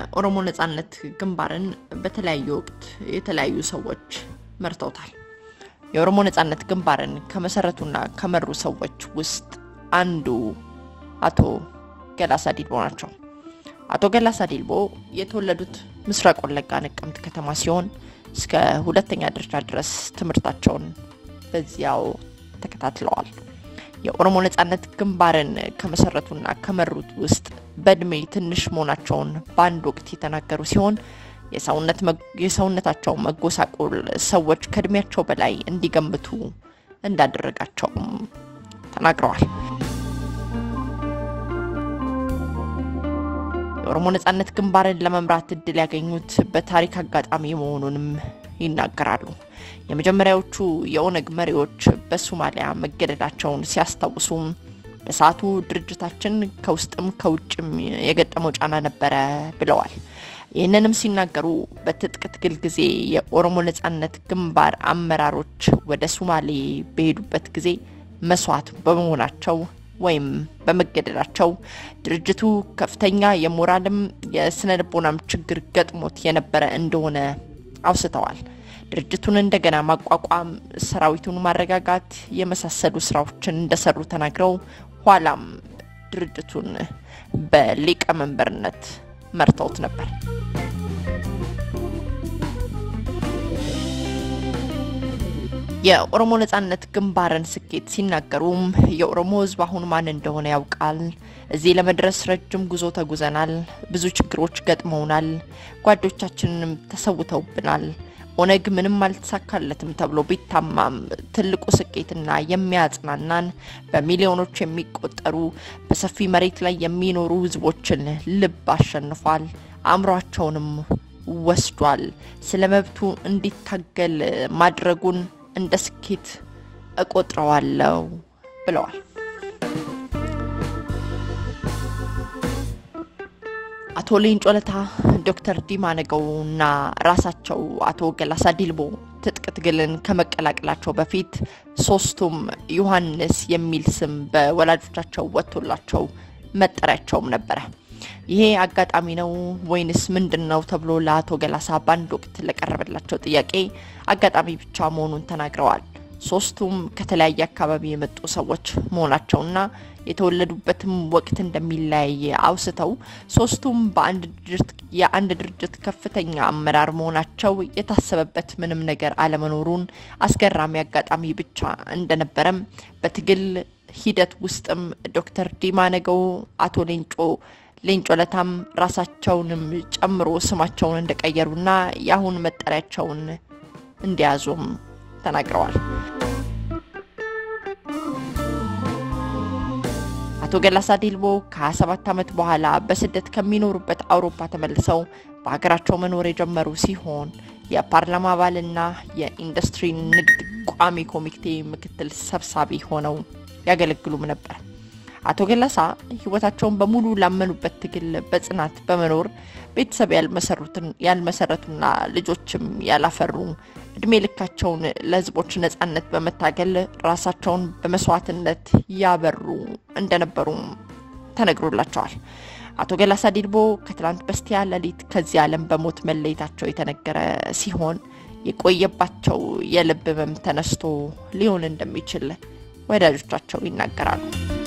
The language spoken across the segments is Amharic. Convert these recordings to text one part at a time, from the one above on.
የኦሮሞ ነጻነት ግንባርን በተለያየ ወቅት የተለያዩ ሰዎች መርተውታል። የኦሮሞ ነጻነት ግንባርን ከመሰረቱና ከመሩ ሰዎች ውስጥ አንዱ አቶ ገላሳ ዲልቦ ናቸው። አቶ ገላሳ ዲልቦ የተወለዱት ምስራቅ ወለጋ ነቀምት ከተማ ሲሆን እስከ ሁለተኛ ደረጃ ድረስ ትምህርታቸውን በዚያው ተከታትለዋል። የኦሮሞ ነጻነት ግንባርን ከመሰረቱና ከመሩት ውስጥ በእድሜ ትንሽ መሆናቸውን በአንድ ወቅት የተናገሩ ሲሆን የሰውነታቸው መጎሳቆል ሰዎች ከእድሜያቸው በላይ እንዲገምቱ እንዳደረጋቸውም ተናግረዋል። የኦሮሞ ነጻነት ግንባርን ለመምራት እድል ያገኙት በታሪክ አጋጣሚ መሆኑንም ይናገራሉ። የመጀመሪያዎቹ የኦነግ መሪዎች በሶማሊያ መገደላቸውን ሲያስታውሱ በሰዓቱ ድርጅታችን ከውስጥም ከውጭም የገጠመው ጫና ነበረ ብለዋል። ይህንንም ሲናገሩ በትጥቅ ትግል ጊዜ የኦሮሞ ነጻነት ግንባር አመራሮች ወደ ሶማሌ በሄዱበት ጊዜ መስዋዕት በመሆናቸው ወይም በመገደላቸው ድርጅቱ ከፍተኛ የሞራልም የስነ ልቦናም ችግር ገጥሞት የነበረ እንደሆነ አውስተዋል። ድርጅቱን እንደገና ማቋቋም፣ ሰራዊቱን ማረጋጋት የመሳሰሉ ስራዎችን እንደሰሩ ተናግረው ኋላም ድርጅቱን በሊቀመንበርነት መርተውት ነበር። የኦሮሞ ነጻነት ግንባርን ስኬት ሲናገሩም የኦሮሞ ሕዝብ አሁን ማን እንደሆነ ያውቃል። እዚህ ለመድረስ ረጅም ጉዞ ተጉዘናል። ብዙ ችግሮች ገጥመውናል። ጓዶቻችንንም ተሰውተውብናል። ኦነግ ምንም አልተሳካለትም ተብሎ ቢታማም ትልቁ ስኬትና የሚያጽናናን በሚሊዮኖች የሚቆጠሩ በሰፊ መሬት ላይ የሚኖሩ ህዝቦችን ልብ አሸንፏል፣ አእምሯቸውንም ወስዷል። ስለ መብቱ እንዲታገል ማድረጉን እንደ ስኬት እቆጥረዋለሁ ብለዋል። አቶ ሌንጮ ለታ፣ ዶክተር ዲማ ነገው እና ራሳቸው አቶ ገላሳ ዲልቦ ትጥቅ ትግልን ከመቀላቀላቸው በፊት ሶስቱም ዮሐንስ የሚል ስም በወላጆቻቸው ወጥቶላቸው መጠሪያቸውም ነበረ። ይሄ አጋጣሚ ነው ወይንስ ምንድን ነው ተብሎ ለአቶ ገላሳ በአንድ ወቅት ለቀረበላቸው ጥያቄ አጋጣሚ ብቻ መሆኑን ተናግረዋል። ሶስቱም ከተለያየ አካባቢ የመጡ ሰዎች መሆናቸውና የተወለዱበትም ወቅት እንደሚለያይ አውስተው ሶስቱም የአንድ ድርጅት ከፍተኛ አመራር መሆናቸው የታሰበበት ምንም ነገር አለመኖሩን አስገራሚ አጋጣሚ ብቻ እንደነበረም በትግል ሂደት ውስጥም ዶክተር ዲማ ነገው፣ አቶ ሌንጮ ሌንጮ ለታም ራሳቸውንም ጨምሮ ስማቸውን እንደቀየሩና የአሁን መጠሪያቸውን እንዲያዙም ተናግረዋል። አቶ ገላሳ ዲልቦ ከ27 ዓመት በኋላ በስደት ከሚኖሩበት አውሮፓ ተመልሰው በሀገራቸው መኖር የጀመሩ ሲሆን የፓርላማ አባልና የኢንዱስትሪ ንግድ ቋሚ ኮሚቴ ምክትል ሰብሳቢ ሆነው ያገለግሉም ነበር። አቶ ገላሳ ሕይወታቸውን በሙሉ ላመኑበት ትግል በጽናት በመኖር ቤተሰብ ያልመሰረቱና ልጆችም ያላፈሩ እድሜ ልካቸውን ለሕዝቦች ነጻነት በመታገል ራሳቸውን በመስዋዕትነት ያበሩ እንደነበሩም ተነግሮላቸዋል። አቶ ገላሳ ዲልቦ ከትላንት በስቲያ ሌሊት ከዚህ ዓለም በሞት መለየታቸው የተነገረ ሲሆን የቆየባቸው የልብ ህመም ተነስቶ ሊሆን እንደሚችል ወዳጆቻቸው ይናገራሉ።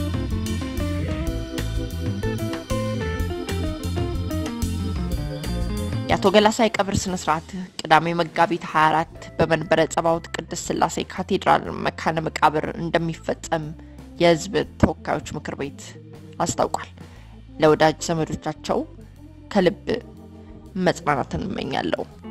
የአቶ ገላሳ የቀብር ስነ ስርዓት ቅዳሜ መጋቢት 24 በመንበረ ጸባዖት ቅድስት ሥላሴ ካቴድራል መካነ መቃብር እንደሚፈጸም የህዝብ ተወካዮች ምክር ቤት አስታውቋል። ለወዳጅ ዘመዶቻቸው ከልብ መጽናናትን እመኛለሁ።